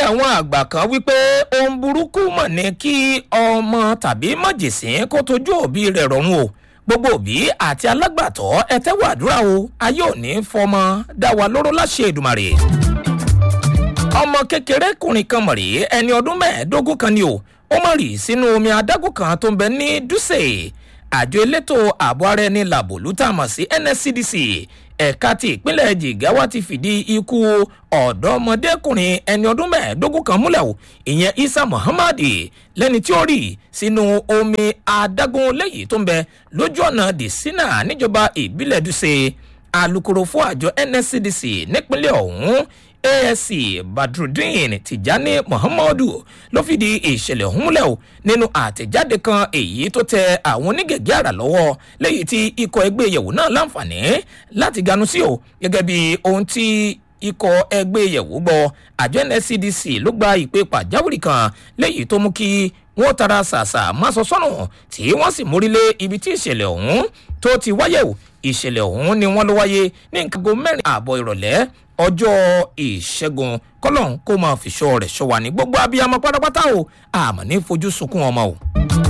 àwọn àgbà kan wípé ohun burúkú mọ̀ ní kí ọmọ tàbí mọ̀jèsín kó tójú òbí rẹ̀ rọrùn o gbogbo òbí àti alágbàtọ́ ẹ tẹ́wọ́ àdúrà o ayé òní fọmọ dá wa lóró láṣẹ èdùmàrè ọmọ kékeré kùnrin kan mọ̀ rí ẹni ọdún mẹ́ẹ̀ẹ́dógún kan ni o ó mọ̀ rí sínú omi adágún kan tó ń bẹ ní dúsè àjọ elétò ààbò ara ẹni làbòlú tá a mọ̀ sí nscdc ẹ̀ka ti ìpínlẹ̀ jigawa ti fìdí ikú ọ̀dọ́mọdékùnrin ẹni ọdún mẹ́ẹ̀ẹ́dógún kan múlẹ̀ o ìyẹn isa muhammad lẹ́ni tí ó rì sínú omi adágún lẹ́yìn tó ń bẹ lójú ọ̀nà dìsínà níjọba ìbílẹ̀ dúsè alūkkóró fún àjọ nscdc nípínlẹ̀ ọ̀hún asc badrudeen tijani muhammadu ló fìdí ìṣẹ̀lẹ̀ ọ̀hún múlẹ̀ o nínú àtẹ̀jáde kan èyí tó tẹ àwọn onígẹ̀gẹ́ àrà lọ́wọ́ lẹ́yìn tí ikọ̀ ẹgbẹ́ ìyẹ̀wò náà láǹfààní láti ganu sí o gẹ́gẹ́ bí ohun tí ikọ̀ ẹgbẹ́ ìyẹ̀wò gbọ́ àjọ nscdc ló gba ìpè pàjáwìrì kan lẹ́yìn tó mú kí wọ́n tara ṣàṣà má sọ sọ́nà tí wọ́n sì mórílé ibi tí ìṣẹ̀lẹ̀ ọ̀hún tó ti wáyé o ìṣẹ̀lẹ̀ ọ̀hún ni wọ́n ló wáyé ní nǹkan go mẹ́rin ààbọ̀ ìrọ̀lẹ́ ọjọ́ ìṣẹ́gun kọ́lọ́n kó máa fìṣọ́ rẹ̀ ṣọ́ wa ní gbogbo abiyamọ pátápátá o àmọ́ ní fojú sunkún ọmọ o.